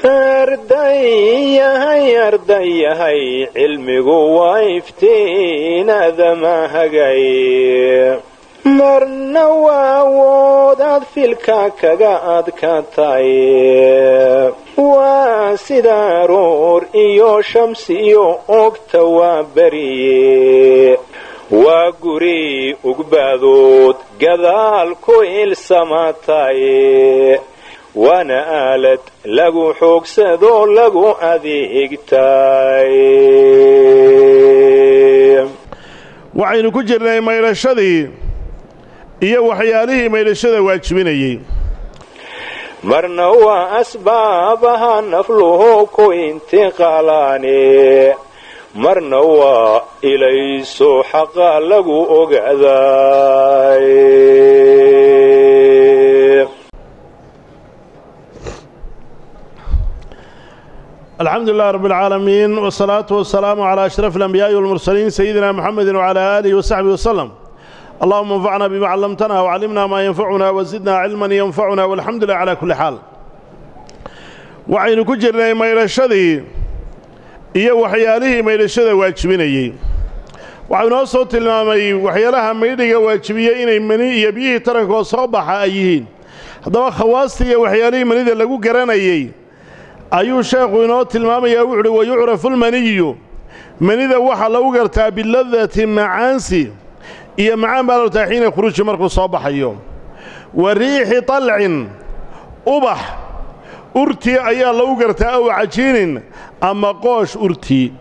ardayahay ardayahay cilmigu waa iftiinadama hagay marna waa awoodaad filka kaga adkaatay waa sida aroor iyo shamsiyo ogta waa beriye waa guri ugbaadood gadaal ku ilsamaatay waana aalad lagu xoogsadoo lagu adeegtay waxaynu ku jirnay maydhashadii iyo waxyaalihii maydhashada waajibinayey marna waa asbaabaha nafluhu ku intiqaalaane marna waa ilayso xaqa lagu ogaaday alxamdu lilah rab اlcaalamiin wsalaatu wasalaamu calaa ashraf alambiyaai walmursaliin sayidina muxamedi wcalaa aalihi wasaxbihi waslem allahuma anfacna bima callamtana wcallimna maa yanfacuna wasidna cilman yanfacuna walxamdu lilah calaa kulli xaal waxaynu ku jirnay maydhashadii iyo waxyaalihii maydhashada waajibinayey waxau inoo soo tilmaamay waxyaalaha maydhiga waajibiyey inay mani iyo biyihii tarankoo soo baxa ay yihiin haddaba khawaastii iyo waxyaalihii manida lagu garanayey ayuu sheekhu inoo tilmaamayaa wuxuuhi wayucrafu lmaniyu manida waxaa lagu gartaa biladati macaansi iyo macaan baa lortaa xiina khuruuji markuu soo baxayo wa riixi talcin ubax urtii ayaa lagu gartaa aw cajiinin ama qoosh urtii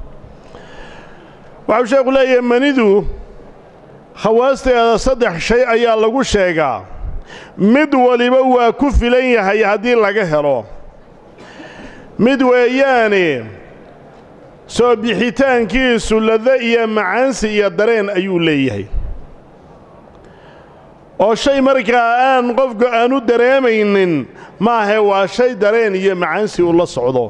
waxau sheekhu leeyahay manidu khawaasteeda saddex shay ayaa lagu sheegaa mid waliba waa ku filan yahay haddii laga helo mid weeyaane soo bixitaankiisu lado iyo macaansi iyo dareen ayuu leeyahay oo shay markaa aan qofku aanu dareemaynin maahe waa shay dareen iyo macaansi uu la socdo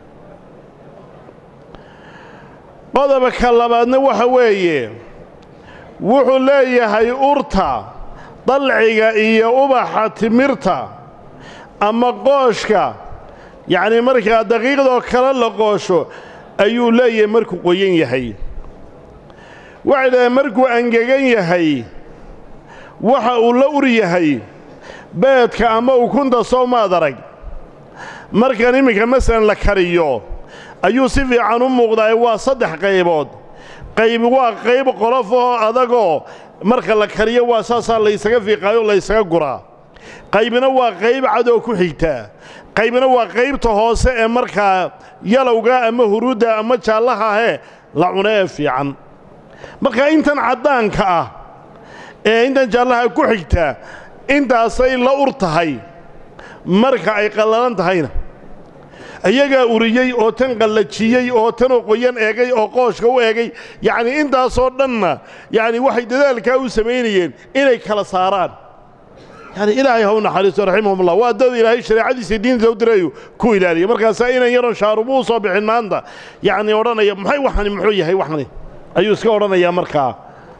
qodobka labaadna waxa weeye wuxuu leeyahay urta dalciga iyo ubaxa timirta ama qooshka yacnii markaa daqiiqdoo kale la qoosho ayuu leeyahay markuu qoyan yahay waxay dhahdeen markuu angegan yahay waxa uu la ur yahay beedka ama ukunta soo maad arag markan iminka masalan la kariyo ayuu si fiican u muuqdaa waa saddex qaybood qayb waa qayb qolof oo adagoo marka la kariyo waa saasaa laysaga fiiqaayo laysaga guraa qaybna waa qayb cadoo ku xigtaa qaybna waa qaybta hoose ee markaa yalowga ama huruudda ama jaallaha ahee la cuno ee fiican marka intan caddaanka ah ee intan jaallaha ku xigtaa intaasay la ur tahay marka ay qallalan tahayna iyagaa uriyey oo tan qallajiyey oo tanoo qoyan eegay oo qooshka u eegay yacnii intaasoo dhanna yacni waxay dadaalkaa u samaynayeen inay kala saaraan yani ilaahay ha u naxariisto raximahumullah waa dad ilaahay shareecadiisa diintiisa u dirayu ku ilaaliya markaasaa inan yaron shaarubu u soo bixin maanta yacnii odhanaya maxay waxani muxuu yahay waxani ayuu iska odhanayaa markaa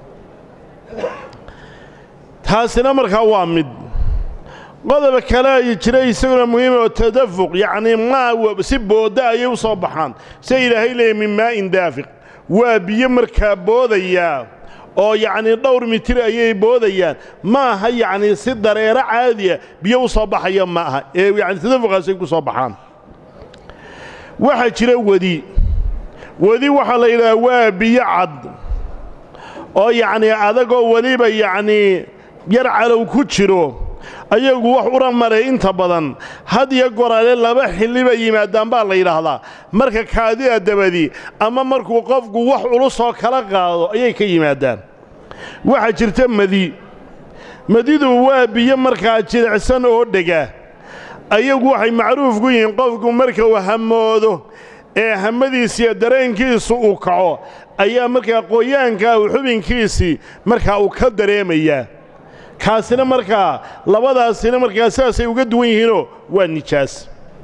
taasina markaa waa mid qodob kale ay jira isaguna muhiim oo tadafuq yacnii maa si booda ayay u soo baxaan sida ilaahay leeyahy min maa'in daafiq waa biyo markaa boodayaa oo yacnii dhowr mitir ayay boodayaan ma aha yacnii si dareero caadiya biyo u soo baxaya ma aha ee yacni tadafuqaasay ku soo baxaan waxaa jira wedi wedi waxaa la yidhaha waa biyo cad oo yacnii adagoo weliba yacnii yar calow ku jiro ayagu wax ura maray inta badan had iyo goraale laba xilli bay yimaadaan baa la yidhaahdaa marka kaadida dabadi ama markuu qofku wax ulusoo kala qaado ayay ka yimaadaan waxaa jirta madi madidu waa biyo markaa jilicsan oo dhega ayagu waxay macruuf ku yihiin qofku marka uu hamoodo ee hamadiisiiyo dareenkiisu uu kaco ayaa markaa qoyaanka uu xubinkiisii markaa uu ka dareemayaa kaasina markaa labadaasina markaa sidaasay uga duwan yihiinoo waa nijaas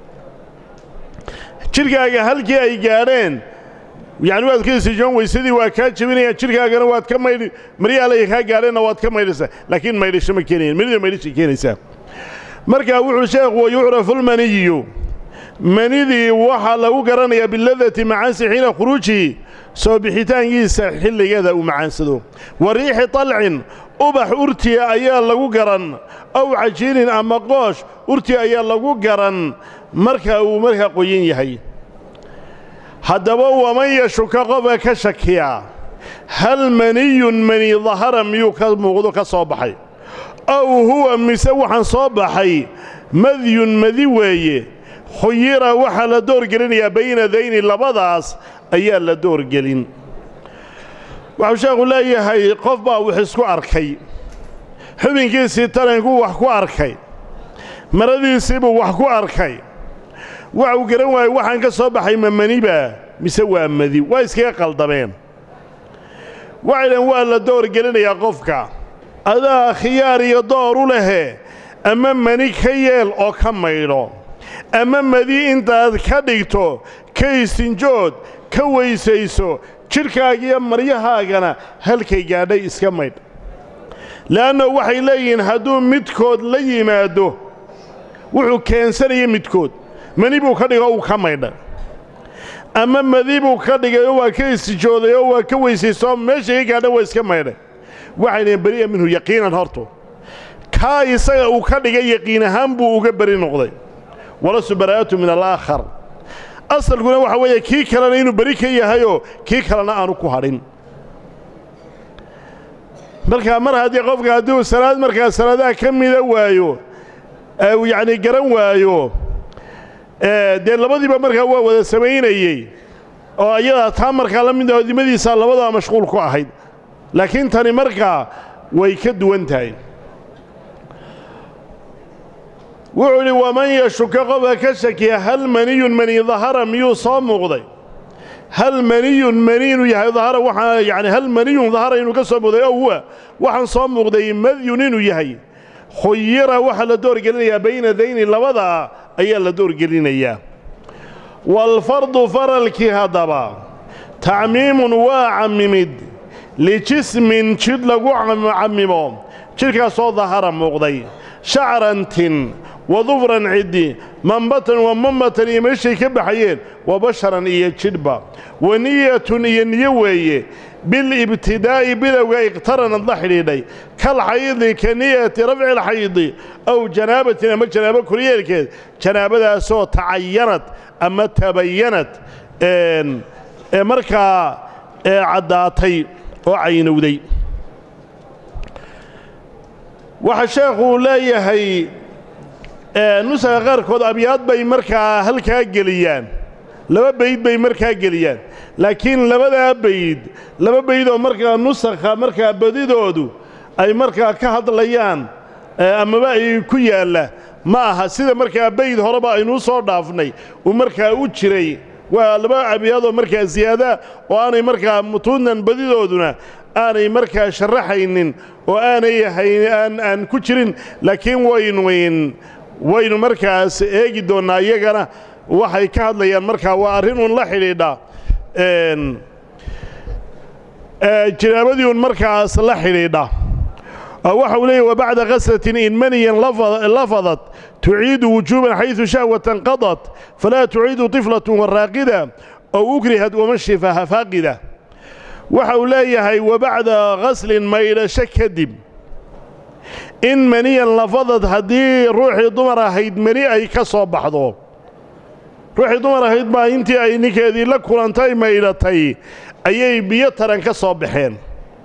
jidhkaaga halkii ay gaadheen yacni waad ka isijoon weysadii waa kaa jebinayaan jidhkaagana waad ka maydhi maryaalay kaa gaadheenna waad ka maydhaysaa laakiin maydhisho ma keenayan manida maydhishay keenaysaa markaa wuxuu sheekhu wayucrafu lmaniyu manidii waxaa lagu garanayaa biladati macaansi xiina khuruujihi soo bixitaankiisa xilligeeda uu macaansado wa riixi talcin ubax urtiya ayaa lagu garan aw cajiinin ama qoosh urtiya ayaa lagu garan marka uu markaa qoyan yahay haddaba waman yashuka qofka ka shakiya hal maniyun mani dahara miyuu ka muuqdo ka soo baxay aw huwa mise waxaan soo baxay madyun madi weeye khuyira waxaa la doorgelinayaa bayna dayni labadaas ayaa la doorgelin waxuu sheekhu leeyahay qof baa wax isku arkay xubinkiisii tarankuu wax ku arkay maradiisiibuu wax ku arkay waxuu garan waayey waxaan ka soo baxay ma maniba mise waa madi waa iskaga qaldameen waxay dhaheen waa la doorgelinayaa qofka adaa khiyaar iyo door u lehe ama mani ka yeel oo ka maydho ama madi intaad ka dhigto ka istinjood ka weysayso jidhkaagiiyo maryahaagana halkay gaadhay iska maydh le'anno waxay leeyihiin hadduu midkood la yimaado wuxuu keensanaya midkood mani buu ka dhigo uu ka maydha ama madi buu ka dhigay oo waa ka istijooday oo waa ka weysayso meeshay ka gaadha waa iska maydhay waxay dhaheen beri'a minhu yaqiinan horto kaa isaga uu ka dhigay yaqiin ahaan buu uga beri noqday walasu baraa'atu min alaakhar asalkuna waxa weeye kii kalena inuu beri ka yahayoo kii kalena aanu ku hadhin markaa mar haddii qofka haddii uu salaad markaa salaadaha ka mida waayo uu yacnii garan waayo dee labadiiba markaa waa wada samaynayey oo ayadaa taa markaa la mid aho dimadiisaa labadaa mashquul ku ahayd laakiin tani markaa way ka duwan tahay wuxuu idhi waman yashuka qofka ka shakiya hal maniyun mani dahara miyuu soo muuqday hal maniyun mani inuu yahay dahara waxaa yacni hal maniyun dahara inuu ka soo muuqday ow huwa waxaan soo muuqday madyun inuu yahay khuyira waxaa la doorgelinayaa bayna dayni labadaa ayaa la doorgelinayaa waalfardu faralkii haddaba tacmiimun waa cammimid lijismin jidh lagu cammimo jidhkaasoo dahara muuqday shacrantin wadufran ciddi mambatan wa mambatan iyo meeshay ka baxayeen wa basharan iyo jidhba wa niyatun iyo niyo weeye bilibtidaa'i bilowga iqtaranad la xidhiidhay kal xaydi ka niyati rafci alxaydi aw janaabatin ama janaabo koryeelkeed janaabadaasoo tacayanad ama tabayanad ee markaa caddaatay oo caynowday waxaa sheekhuu leeyahay nusaga qaarkood abyaad bay markaa halkaa geliyaan laba bayd bay markaa geliyaan laakiin labadaa bayd laba bayd oo markaa nusakha markaa badidoodu ay markaa ka hadlayaan amaba ay ku yaalla ma aha sida markaa bayd horeba aynuu soo dhaafnay uu markaa u jiray waa laba abyaadoo markaa siyaada oo aanay markaa mutuunan badidooduna aanay markaa sharaxaynin oo aanay aan aan ku jirin laakiin waynu waynu markaas eegi doonnaa iyagana waxay ka hadlayaan markaa waa arrinun la xidhiidha janaabadii un markaas la xidhiidha waxa uu leeyahy wabacda kaslatin in maniyan lafadat tuciidu wujuuban xaydu shahwatan qadat falaa tuciidu طiflatun waraaqida ow ukrihad wamashifaha faaqida waxa uu leeyahay wabacda ghaslin maydhasho kadib in maniyan lafadad haddii ruuxii dumar ahayd mani ay ka soo baxdo ruuxii dumar ahayd baa intii ay ninkeedii la kulantay maydhatay ayay biyo taran ka soo baxeen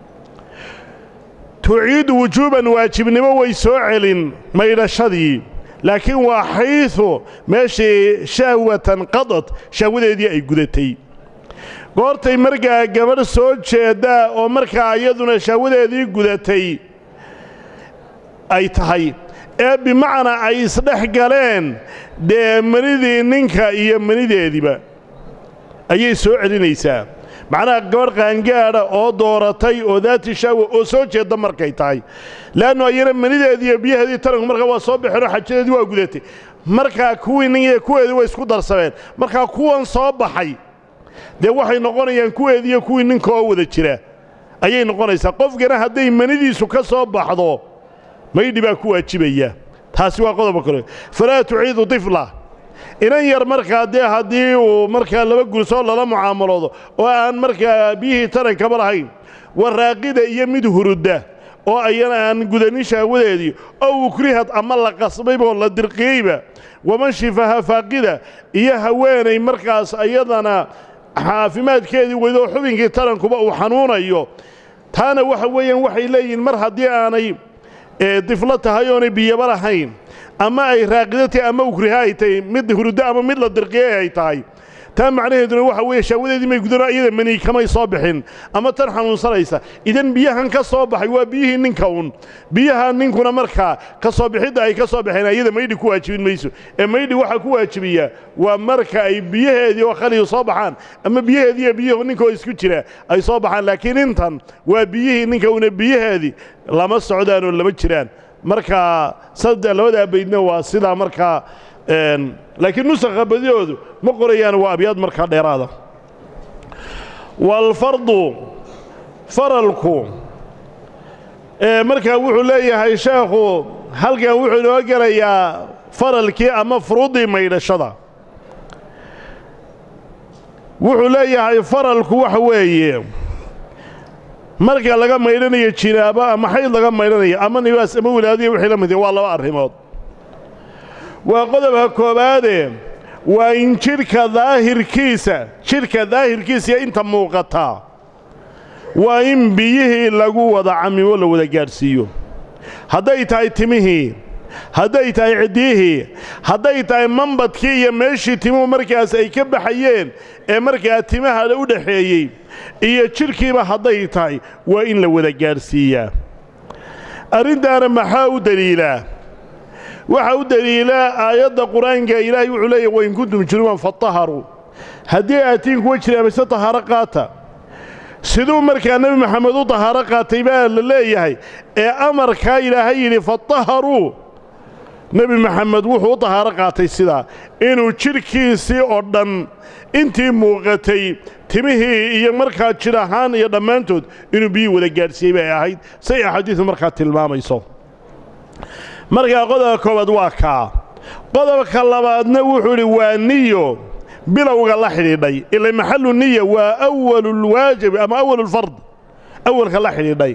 tuciidu wujuuban waajibnimo way soo celin maydhashadii laakiin waa xaydu meeshii shahwatan qadad shahwadeedii ay gudatay goortay markaa gabadh soo jeeddaa oo markaa iyaduna shahwadeedii gudatay ay tahay ee bimacnaa ay isdhex galeen dee manidii ninka iyo manideediiba ayay soo celinaysaa macnaha gabadh qaangaadha oo dooratay oo daati shahwa oo soo jeedda markay tahay le'annu ayana manideedii iyo biyaheedii taranku markaa waa soo baxeen oo xajadeedii waa gudatay markaa kuwii nin iyo kuweedii way isku darsameen markaa kuwan soo baxay dee waxay noqonayaan kuweedii iyo kuwii ninka oo wada jira ayay noqonaysaa qofkana hadday manidiisu ka soo baxdo maydhi baa ku waajibaya taasi waa qodoba kale falaa tuciidu tifla inan yar markaa dee haddii uu markaa laba gulsoo lala mucaamaloodo oo aan markaa biyihii tarankaba lahayn waraaqida iyo mid hurudda oo ayana aan gudanin shahwadeedii oo ukrihad ama la qasbaybaoo la dirqiyeyba waman shifaha faaqida iyo haweenay markaas ayadana caafimaadkeedii weydoo xubinkii tarankuba uu xanuunayo taana waxa weeyaan waxay leeyihiin mar haddii aanay diflo tahay oonay biyaba lahayn ama ay raaqido tahay ama ukriha ay tahay mid huruddo ama mid la dirqiyey ay tahay taa macnaheeduna waxa weeye shahwadeedii may gudano iyada mani kamay soo bixin ama tan xanuunsanaysa idan biyahan ka soo baxay waa biyihii ninka un biyaha ninkuna markaa ka soo bixidda ay ka soo baxeen iyada maydhi ku waajibin mayso ee maydhi waxaa ku waajibiyaa waa marka ay biyaheedii oo khaliyu soo baxaan ama biyaheedii iyo biyuhu ninkoo isku jira ay soo baxaan laakiin intan waa biyihii ninka una biyaheedii lama socdaan oo lama jiraan markaa saddex labadaa baydna waa sidaa markaa laakiin nusakha badiyoodu ma qorayaan waa abyaad markaa dheeraada waalfardu faralku markaa wuxuu leeyahay sheekhu halkan wuxuu inoo gelayaa faralkii ama furuuddii maydhashada wuxuu leeyahay faralku waxa weeye marka laga maydhanayo jinaabo ama xayd laga maydhanayo ama nibaas ama wilaadiya wixii la mid waa laba arrimood waa qodobka koowaade waa in jidhka daahirkiisa jidhka daahirkiisa iyo inta muuqataa waa in biyihii lagu wada camimo la wada gaadhsiiyo hadday tahay timihii hadday tahay ciddiyihii hadday tahay mambadkii iyo meeshii timuhu markaas ay ka baxayeen ee markaa timaha u dhaxeeyey iyo jidhkiiba hadday tahay waa in la wada gaadhsiiyaa arrintaana maxaa u deliilaa waxaa u deliilaa aayadda qur-aanka ilaahay wuxuu leeyahy wain kuntum junuban fataharuu haddii aatiin kuwa jira mise tahaaro qaata siduu markaa nebi maxamed u tahaaro qaatay baa la leeyahay ee amarkaa ilaahay yidhi fataharuu nebi maxamed wuxuu u tahaaro qaatay sidaa inuu jidhkiisii oo dhan intii muuqatay timihii iyo markaa jidh ahaan iyo dhammaantood inuu biyii wada gaadhsiiyey bay ahayd say axaadiidu markaa tilmaamayso markaa qodobka koowaad waa kaa qodobka labaadna wuxuu idhi waa niyo bilowga la xidhiidhay ila maxalu niya waa awalulwaajibi ama awalulfard awalka la xidhiidhay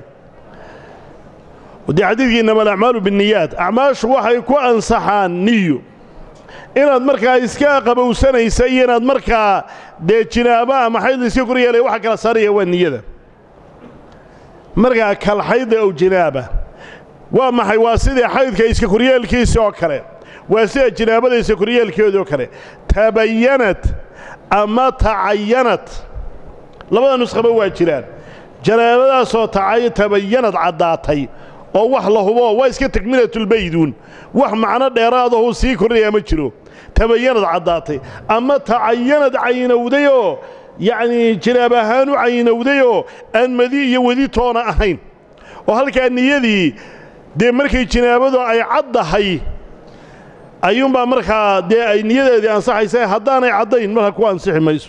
dee xadiidkii inama alacmaalu binniyaat acmaashu waxay ku ansaxaan niyo inaad markaa iska qabowsanaysa iyo inaad markaa dee jinaabo ama xayd iska kor yeelaya waxa kala saaraya waa niyada markaa kalxayda ow jinaaba waa maxay waa sidii xaydka iska koryeelkiisa oo kale waa sida jinaabada iska koryeelkeeda oo kale tabayanad ama tacayanad labada nuskhaba waa jiraan janaabadaasoo tabayanad caddaatay oo wax la hubo waa iska takmilatulbayduun wax macno dheeraadahuu sii kordhayaa ma jiro tabayanad caddaatay ama tacayanad caynowdayoo yacnii jinaab ahaan u caynowdayoo aan madi iyo wedi toona ahayn oo halkaa niyadii dee markay jinaabadu ay caddahay ayuunbaa markaa dee ay niyadeedii ansaxaysa haddaanay caddayn marka ku ansixi mayso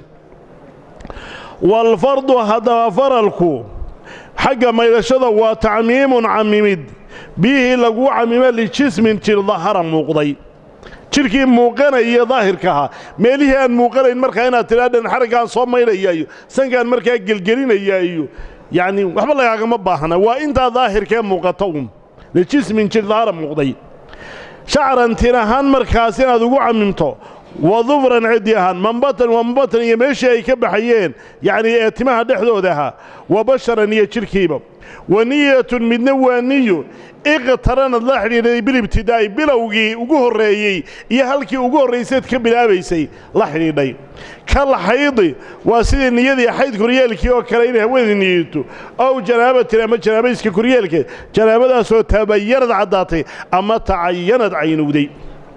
waalfardu haddaba faralku xagga maydhashada waa tacmiimun camimid biyihii lagu camimo lijismin jir dahara muuqday jidhkii muuqanaya daahirka ahaa meelihii aan muuqanayn markaa inaad tidhaadhan xaraggaan soo maydhaya iyo sankaan markaa gelgelinaya iyo yacni waxba lagaagama baahna waa intaa daahirkee muuqata un lijismin jir dahara muuqday shacran tin ahaan markaas inaad ugu camimto wa dufran ciddi ahaan mambatan waa mambatan iyo meeshii ay ka baxayeen yacnii ee timaha dhexdooda ahaa wa basharan iyo jidhkiiba wa niyatun midna waa niyo iqtaranad la xidhiidhay bilibtidaa'i bilowgii ugu horreeyey iyo halkii ugu horrayseed ka bilaabaysay la xidhiidhay kal xaydi waa sidii niyadii xayd koryeelkii oo kale inay haweenay niyato ow janaabatin ama janaabayska koryeelkeed janaabadaasoo tabayanad caddaatay ama tacayanad caynowday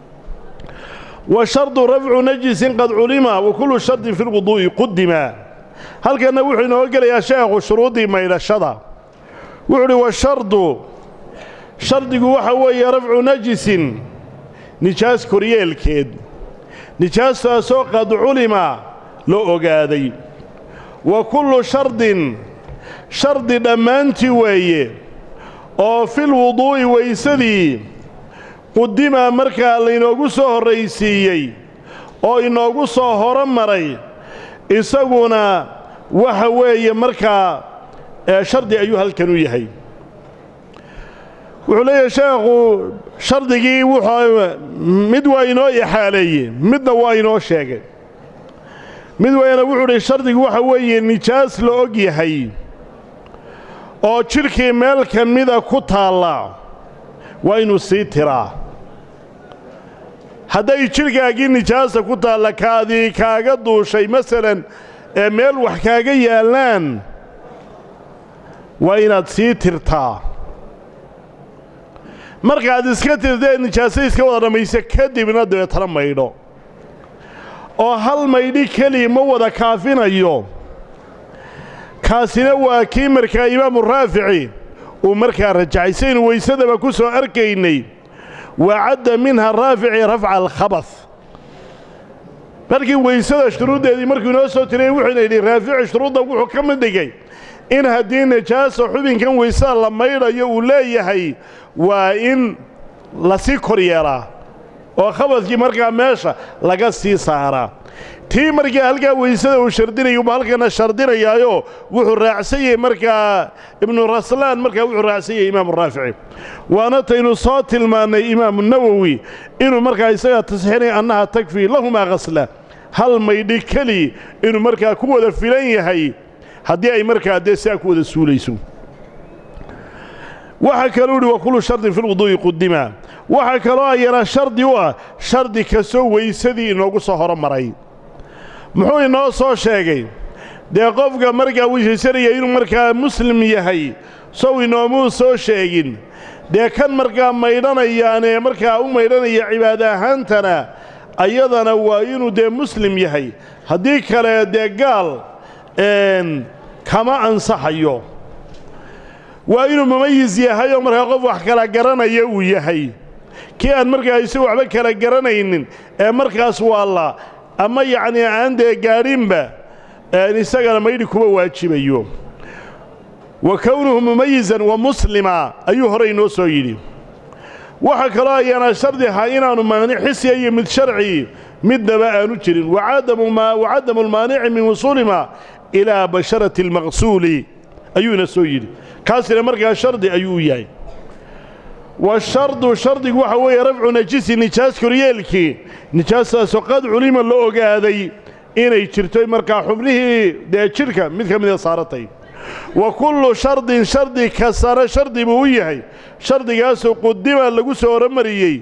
wa shardu rafcu najisin qad culima wa kullu shardin fi lwuduu'i qudima halkanna wuxuu inoo gelayaa sheekhu shuruuddii maydhashada wuxuu uhi washardu shardigu waxa weeye rafcu najisin nijaas koryeelkeed nijaastaasoo qad culima la ogaaday wa kullu shardin shardi dhammaantii weeye oo filwuduu'i weysadii qudima markaa laynoogu soo horraysiiyey oo inoogu soo horomaray isaguna waxa weeye markaa shardi ayuu halkan u yahay wuxuu leeyahay sheekhu shardigii wuxuu mid waa inoo ixaaleeyey midna waa inoo sheegay mid wayna wuxuu dhi shardigu waxa weeye nijaas la og yahay oo jidhkii meel ka mida ku taalla waa inuu sii tiraa hadday jidhkaagii nijaasa ku taalla kaadii kaaga duushay masalan ee meel wax kaaga yaallaan waa inaad sii tirtaa markaad iska tirtee nijaasa iska wada dhammaysa kadibna dabeetana maydho oo hal maydhi keliya ma wada kaafinayo kaasina waa kii markaa imaamu raafici uu markaa rajacay saynu weysadaba ku soo arkaynay wacadda minha raafici rafca alkhabas markii weysada shuruuddeedii markuu inoo soo tiriyey wuxuuna yidhi raafici shuruudda wuxuu ka mid dhigay in haddii najaasa xubinkan weysada la maydhayo uu leeyahay waa in lasii kor yeelaa oo khabadkii markaa meesha laga sii saaraa tii markaa halkaa weysada uu shardinaya uba halkana shardinayaayo wuxuu raacsan yahay markaa ibnu raslaan markaa wuxuu raacsan yahay imaamu raafici waana taynu soo tilmaannay imaamu nawowi inuu markaa isagaa tasxiinaya annaha takfii lahumaa khasla hal maydhi keli inuu markaa ku wada filan yahay haddii ay markaa dee sidaa ku wada suulayso waxaa kaluu idhi wa kullu shardin fi lwuduu'i qudima waxaa kaloo ayana shardi u ah shardi kastoo weysadii inoogu soo horomaray muxuu inoo soo sheegay dee qofka markaa weysaysanaya inuu markaa muslim yahay sow inoomuu soo sheegin dee kan markaa maydhanayaanee markaa u maydhanaya cibaada ahaantana ayadana waa inuu dee muslim yahay haddii kale dee gaal kama ansaxayo waa inuu mumayis yahay oo markaa qof wax kala garanaya uu yahay kii aan markaa isagu waxba kala garanaynin ee markaas waalla ama yacnii aan dee gaadhinba isagana maydhi kuma waajibayo wa kownuhu mumayisan wa muslima ayuu horey inoo soo yidhi waxaa kaloo ayaana shardi ahaa inaannu maanic xisiya iyo mid sharci midnaba aanu jirin wacadamu lmaanici min wusuulima ilaa basharati almaqsuuli ayuu ina soo yidhi kaasina markaa shardi ayuu u yahay washardu shardigu waxa weeye rafcu najisi nijaas koryeelkii nijaastaasoo qad culima la ogaaday inay jirto markaa xubnihii dee jidhka mid ka mida saaratay wa kullu shardin shardi kastana shardi buu u yahay shardigaasoo qudima lagu soo hormariyey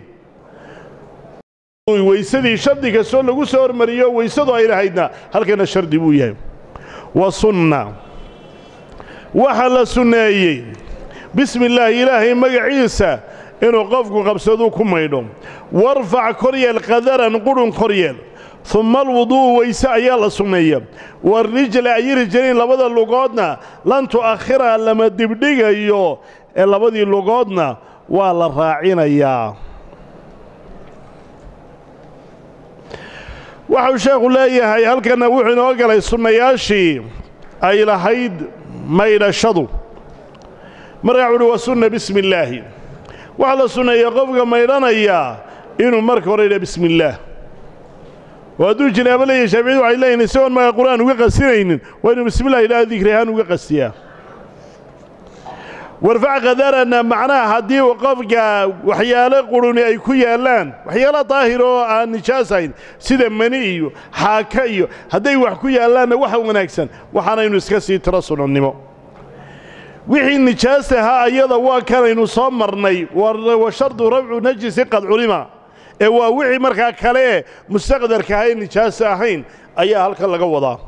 weysadii shardi kastoo lagu soo hormariyo weysadu ay lahaydna halkana shardi buu yahay wa sunna waxaa la sunneeyey bismi illaahi ilaahay magaciisa inuu qofku qabsaduu ku maydho warfac koryeel qadaran qudhun koryeel humma alwuduu'u weyse ayaa la sunneeya warijla ay rijlayn labada lugoodna lan tu'akhira lama dibdhigayo ee labadii lugoodna waa la raacinayaa waxau sheekhu leeyahay halkanna wuxuu inoo galay sunnayaashii ay lahayd maydhashadu markaa wuuhi wa sunna bismi illaahi waxaa la sunneeya qofka maydhanayaa inuu marka hore yidha bismi illaah oo hadduu jinaabo leeyahay shaaficiyadu waxay leeyihin isagoon markaa qur'aan uga qasinaynin waa inuu bismillah yidhaha dikri ahaan uga qastiyaa warfac qadarana macnaha haddii uu qofka waxyaalo quruni ay ku yaallaan waxyaalo daahir oo aan nijaasayn sida mani iyo xaaka iyo hadday wax ku yaallaanna waxa wanaagsan waxaanaynu iska sii tiro sunannimo wixii nijaasta ahaa ayada waa kanaynu soo marnay wa shardu rafcu najisi qad culima ee waa wixii markaa kale ee mustaqdarka ahae nijaasa ahayn ayaa halkan laga wadaa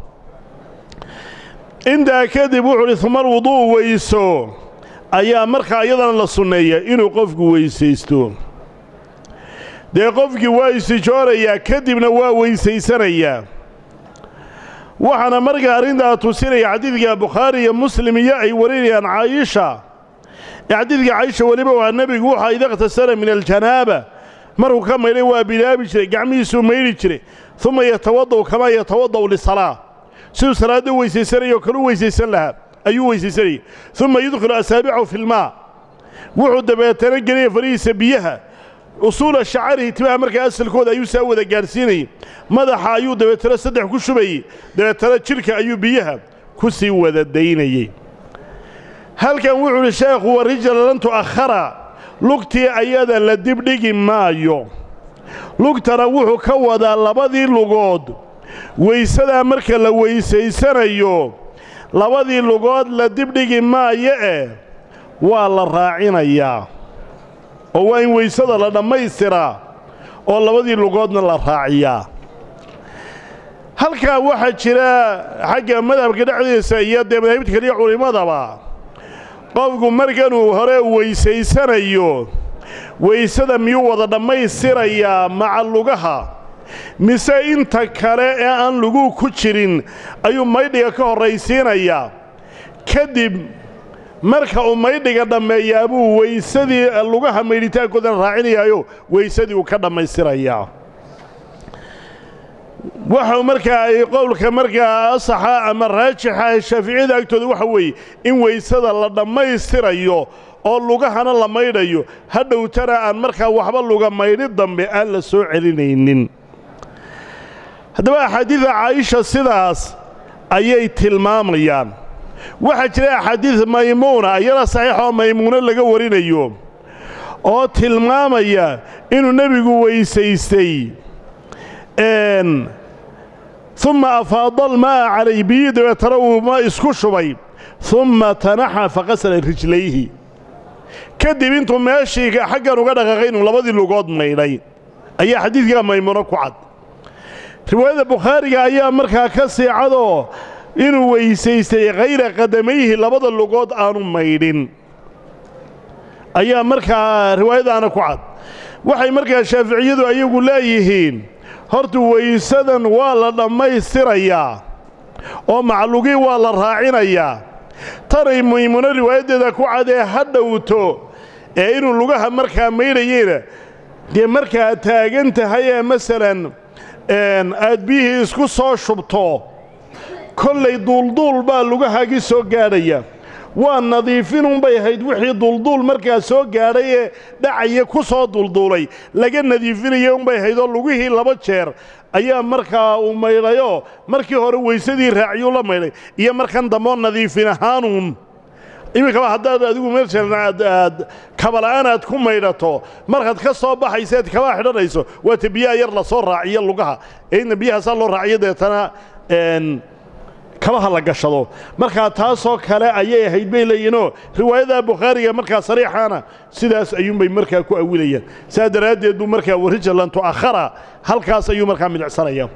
intaa kadib wuxuu uhi uma alwudu'u weyso ayaa markaa iyadana la sunneeya inuu qofku weysaysto dee qofkii waa istijoorayaa kadibna waa weysaysanayaa waxaana markaa arrintaa tusinaya xadiidka bukhaari iyo muslim iyo ay warinayaan caayisha ee xadiidka caayisha weliba waa nebigu wuxaa ida ikhtasara min aljanaaba markuu ka maydhay waa bilaabi jiray gacmihiisuu maydhi jiray uma yatawada'u kamaa yatawada'u lisalaa siduu salaadda u weysaysanayoo kale u weysaysan lahaa ayuu weysaysanayay uma yudkhilu asaabicahu fi lmaa wuxuu dabeetana gelaya farihiisa biyaha usuula shacarihi timaha markaa asalkooda ayuu saa wada gaadhsiinayey madaxa ayuu dabeetana saddex ku shubayey dabeetana jidhka ayuu biyaha ku sii wada daynayey halkan wuxuu uhi sheekhu wa rijala lan tu'akhara lugtii ayada la dibdhigi maayo lugtana wuxuu ka wadaa labadii lugood weysadaa marka la weysaysanayo labadii lugood la dibdhigi maayo eh waa la raacinayaa oo waa in weysada la dhammaystiraa oo labadii lugoodna la raaciyaa halkaa waxaa jira xagga madhabka dhexdiisa iyo dee madaahibta kaliya culimmadaba qofku markanuu hore weysaysanayo weysada miyuu wada dhammaystirayaa maca lugaha mise inta kale ee aan luguu ku jirin ayuu maydhiga ka horraysiinayaa kadib marka uu maydhiga dhammeeyaa buu weysadii lugaha maydhitaankoodana raacinayaayo weysadii uu ka dhammaystirayaa waxau markaa ay qowlka markaa asaxa ama raajixa shaaficiyada agtooda waxa weeye in weysada la dhammaystirayo oo lugahana la maydhayo hadhowtana aan markaa waxba luga maydhi dambe aan la soo celinaynin haddaba axaadiida caa'isha sidaas ayay tilmaamayaan waxaa jira axaadiid maymuuna iyada saxiix oo maymuuno laga warinayo oo tilmaamaya inuu nebigu weysaystay umma afaada almaa'a calayh biyii dabeetana uu ma isku shubay umma tanaxa faqasala rijlayhi kadib intuu meeshii xaggan uga dhaqaaqay inuu labadii lugood maydhay ayaa xadiidkaa maymuuno ku cad riwaayadda bukhaariga ayaa markaa ka sii cadoo inuu weysaystay khayra qadamayhi labada lugood aanu maydhin ayaa markaa riwaayadaana ku cad waxay markaa shaaficiyadu ayagu leeyihiin horta weysadan waa la dhammaystirayaa oo maclugii waa la raacinayaa tanay maymuuno riwaayaddeeda ku cadee ha dhowto ee inuu lugaha markaa maydhayeyna dee markaa taagan tahay ee masalan aad biyihii isku soo shubto kollay duulduul baa lugahaagii soo gaadhaya waa nadiifinunbay ahayd wixii duulduul markaa soo gaadhay ee dhacaya ku soo duulduulay laga nadiifinaya unbay ahayd oo lugihii laba jeer ayaa markaa uu maydhayoo markii hore weysadii raaciyuu la maydhay iyo markan dambeoo nadiifin ahaanuun iminkaba haddaad adigu meeshan aad aad kabala'aan aad ku maydhato markaad ka soo baxayseed kabaa xidhanayso waata biyaha yar la soo raaciyo lugaha ee inna biyahaasaa loo raaciyo deetana kabaha la gashado markaa taasoo kale ayay ahayd bay leeyihinoo riwaayada bukhaariga markaa sariixaana sidaas ayuunbay markaa ku awilayaan saas daraaddeed buu markaa warijalan tu'akhara halkaas ayuu markaa midicsanaya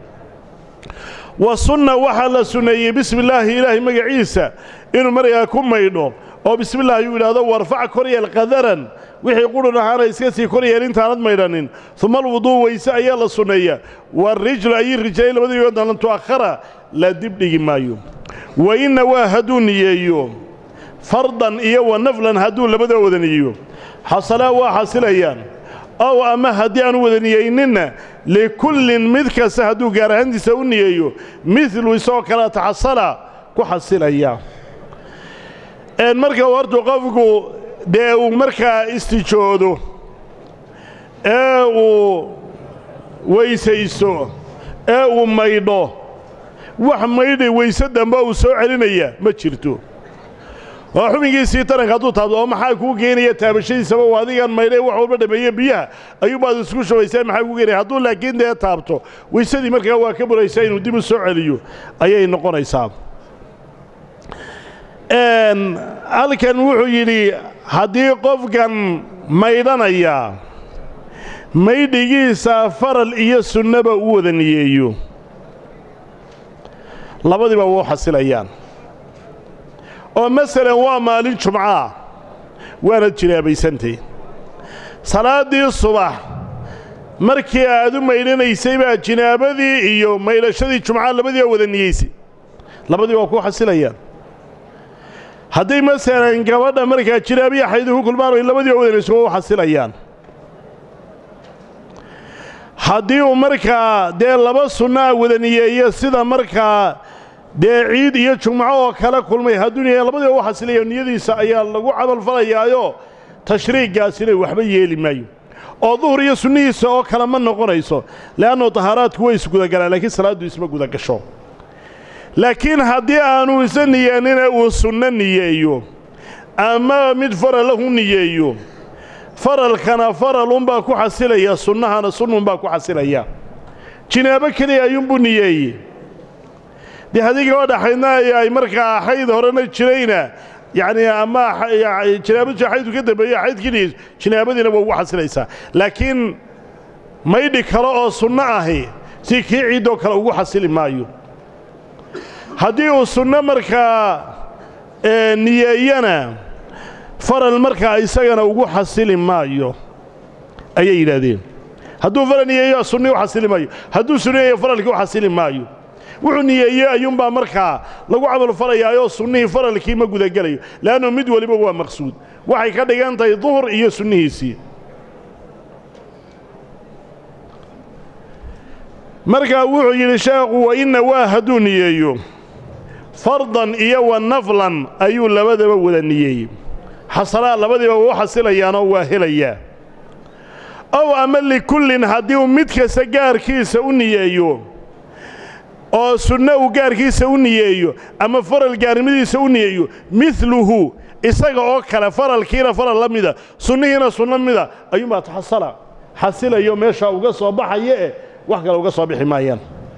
wa sunna waxaa la sunneeyey bismi illaahi ilaahay magaciisa inuu markaa ku maydho oo bismillaah ayuu yidhaahdo warfac koryeel qadaran wixii qudhun ahaana iska sii koryeel intaanad maydhanin uma alwuduu weyse ayaa la sunneeya waarijlu ayii rijlay labadiigoodna lan tu'akhara la dibdhigi maayo wa inna waa hadduu niyeeyo fardan iyo wa naflan hadduu labadoo wada niyeeyo xasalaa waa xasilayaan ow ama haddii aanu wada niyeyninna likullin mid kasta hadduu gaar ahaantiisa u niyeeyo midlu isagoo kale taxasala ku xasilaya marka hortu qofku dee uu markaa istijoodo ee uu weysaysto ee uu maydho wax maydhay weyse dambe uu soo celinaya ma jirto oo xubinkiisii taranka hadduu taabto oo maxaa kuu geenaya taabashadiisaba u adigan maydhay wax walba dhameeye biyaha ayuubaad isku shubaysaa maxaa kuu geenaya hadduu laakiin dee taabto weysadii markaa waa ka buraysaa inuu dib u soo celiyo ayay noqonaysaa halkan wuxuu yidhi haddii qofkan maydhanaya maydhigiisa faral iyo sunnaba u wada niyeeyo labadiiba wuu xasilayaan oo masalan waa maalin jumcaah waanad jinaabaysantay salaaddii subax markii aad u maydhanaysay baa jinaabadii iyo maydhashadii jumcaa labadiiba wada niyeysay labadii waa ku xasilayaan hadday masalan gabadha markaa jinaabiya xaydu ku kulmaan ay labadiiba wadanayso waa u xasilayaan haddii uu markaa dee laba sunnaa wada niyeeyo sida markaa dee ciid iyo jumco oo kala kulmay hadduu niyeeya labadiiba u xasilaya niyadiisa ayaa lagu camalfalayaayo tashriiggaasina waxba yeeli maayo oo duhur iyo sunnihiisa oo kale ma noqonayso le'annu tahaaraadku way isgudagalaan laakiin salaaddu isma gudagasho laakiin haddii aanu isa niyeenina uu sunno niyeeyo ama mid faralahu niyeeyo faralkana faralunbaa ku xasilaya sunnahana sunnunbaa ku xasilaya jinaabo keliya ayuunbuu niyeeye dee haddii gaba dhaxaydna ay markaa xayd horena jirayna yacnii ama jinaabadiisu xaydku ka dambeeyo xaydkii jinaabadiina waa ugu xasilaysaa laakiin maydhi kale oo sunno ahi si kii ciiddoo kale ugu xasili maayo haddii uu sunno markaa niyeeyana faral markaa isagana ugu xasili maayo ayay yidhaahdeen hadduu faral niyeeyo sunni u xasili maayo hadduu sunniyeeyo faralkii u xasili maayo wuxuu niyeeyey ayuunbaa markaa lagu camal falayaayoo sunnihii faralkii ma gudagelayo le'annu mid weliba waa maqsuud waxay ka dhigan tahay duhur iyo sunnihiisii markaa wuxuu yidhi sheekhu wa inna waa hadduu niyeeyo fardan iyo wa naflan ayuu labadaba wada niyeeyey xasalaa labadiiba waa u xasilayaanoo waa helayaa ow ama likullin haddii uu mid kasta gaarkiisa u niyeeyo oo sunno uu gaarkiisa u niyeeyo ama faral gaarnimadiisa u niyeeyo midluhu isaga oo kale faralkiina faral la mida sunnihiina sunno mida ayuunbaa taxasala xasilayo meeshaa uga soo baxaya eh wax kale uga soo bixi maayaan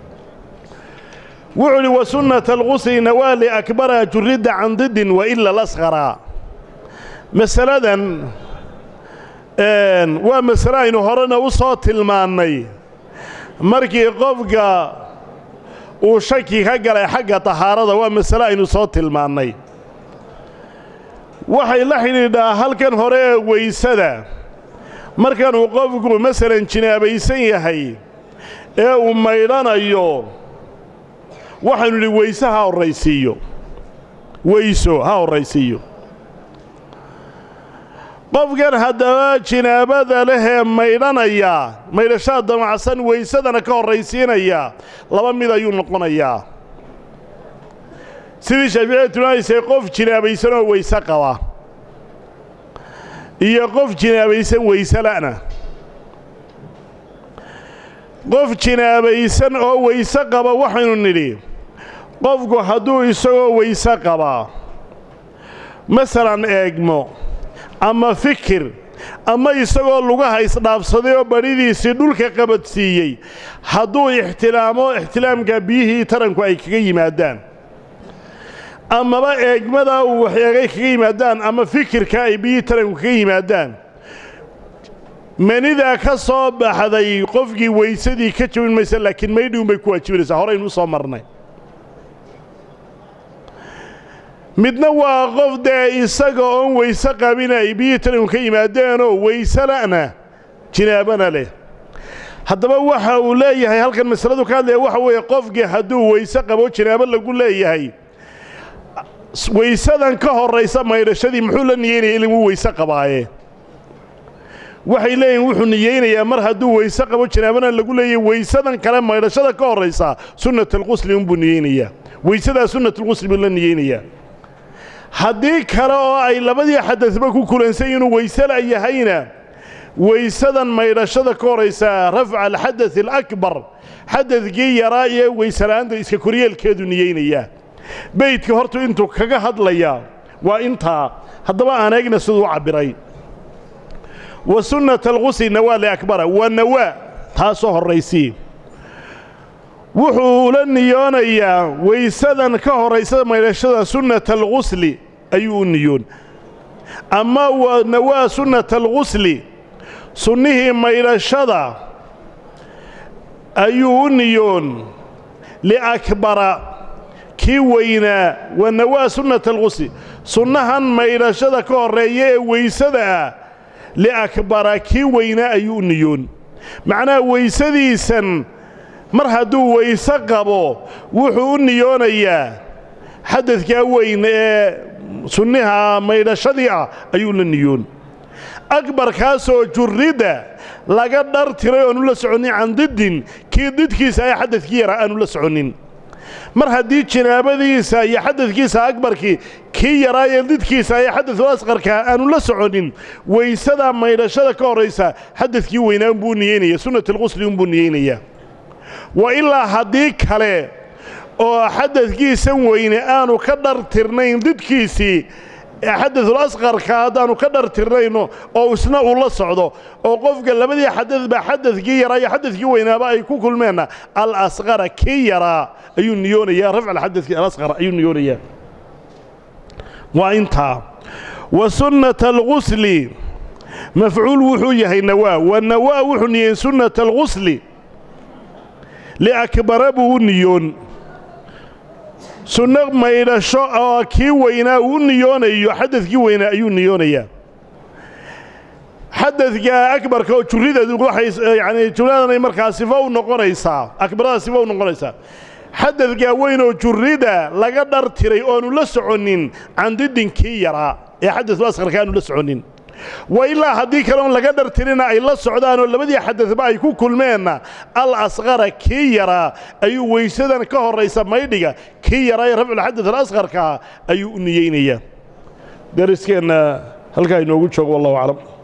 wuxuu idhi wa sunnata alqusli nawaali akbara juridda can didin wa ila lasqaraa masaladan waa masale aynu horena u soo tilmaannay markii qofka uu shaki ka galay xagga tahaarada waa masale aynu soo tilmaannay waxay la xidhiidhaa halkan hore ee weysada markanuu qofku masalan jinaabaysan yahay ee uu maydhanayo waxaynu idhi weyse ha horraysiiyo weyso ha horraysiiyo qofkan haddaba jinaabada lehee maydhanaya maydhashaa damacsan weysadana ka horraysiinaya laba mid ayuu noqonayaa sidii shaaficiyada tilmaamaysay qof jinaabaysan oo weyse qaba iyo qof jinaabaysan weyse la'na qof jinaabaysan oo weyse qaba waxaynu nidhi qofku hadduu isagoo weyse qabaa masalan eegmo ama fikir ama isagoo lugaha isdhaafsaday oo badhidiisii dhulka qabadsiiyey hadduu ixtilaamo ixtilaamka biyihii taranku ay kaga yimaadaan amaba eegmadaa uu waxeegay kaga yimaadaan ama fikirka ay biyihii taranku kaga yimaadaan manidaa ka soo baxday qofkii weysadii ka jabin maysa laakiin maydhi unbay ku waajibanaysaa horaynu u soo marnay midna waa qof dee isaga oon weyse qabin ay biyihii taranku ka yimaadeenoo weyse la'na jinaabana leh haddaba waxa uu leeyahay halkan masaladu ka hadlaya waxa weeye qofkii hadduu weyse qabo jinaabo lagu leeyahay weysadan ka horraysa maydhashadii muxuu la niyeynaya in wuu weyse qabaaye waxay leeyihin wuxuu niyeynayaa mar hadduu weyse qabo jinaabana lagu leeyahay weysadan kale maydhashada ka horraysa sunnatalqusli unbuu niyeynayaa weysadaa sunnatulqusli buu la niyeynayaa haddii kale oo ay labadii xadadba ku kulansan inuu weysela yahayna weysadan maydhashada ka horaysa rafca alxadad alakbar xadadkii yaraa iyo weysela'aanta iska koryeelkeedu niyeynayaa beydka hortu intuu kaga hadlayaa waa intaa haddaba aan eegna siduu u cabbiray wa sunnata alqusli nawaali akbara waa nawaa taasoo horraysii wuxuu ula niyoonayaa weysadan ka horraysa maydhashada sunnata alqusli ayuu u niyoon ama waa nawaa sunnata alqusli sunnihii maydhashada ayuu u niyoon liakbara kii weynaa waa nawaa sunnata alqusli sunnahan maydhashada ka horreeya ee weysada ah liakbara kii weynaa ayuu u niyoon macnaha weysadiisan mar hadduu weyse qabo wuxuu u niyoonayaa xadadkaa weyn ee sunniha maydhashadii ah ayuu la niyoon akbarkaasoo jurridda laga dhar tiray oonu la soconnin can diddin kii didkiisa ee xadadkii yaraa aanu la soconnin mar haddii jinaabadiisa iyo xadadkiisa akbarkii kii yaraa ee didkiisa ee xadadul asqarkaa aanu la soconin weysadaa maydhashada ka horraysa xadadkii weynaa unbuu niyeynaya sunnatulqusli unbuu niyeynayaa wa ilaa haddii kale oo xadadkiisan weyne aanu ka dhartirnayn didkiisii xadadul asqarka haddaanu ka dhartirnayno oo isna uu la socdo oo qofka labadii xadadba xadadkii yaraa iyo xadadkii weynaaba ay ku kulmeenna alasqara kii yaraa ayuu niyoonayaa rafc alxadadki alasqar ayuu niyoonayaa waa intaa wa sunnata algusli mafcuul wuxuu yahay nawaa wa nawaa wuxuu niyeyn sunnata algusli liakbara buu u niyoon sunno maydhasho oo kii weynaa uu niyoonayo xadadkii weynaa ayuu niyoonayaa xadadka akbarka oo jurideedu waxay yacanii jumladanay markaa sifo u noqonaysaa akbarada sifo u noqonaysaa xadadkaa weyn oo jurrida laga dhartiray oonu la soconnin candidinkii yaraa ee xadadul asqarka aanu la soconnin wa ilaa haddii kaleon laga dhartirina ay la socdaanoo labadii xadadba ay ku kulmeenna al asqara kii yaraa ayuu weysadan ka horraysa maydhiga kii yaraa ee rafculxadad alasqarkaa ayuu u niyeynayaa dariskeenna halkaa inoogu joogo wallahu aclam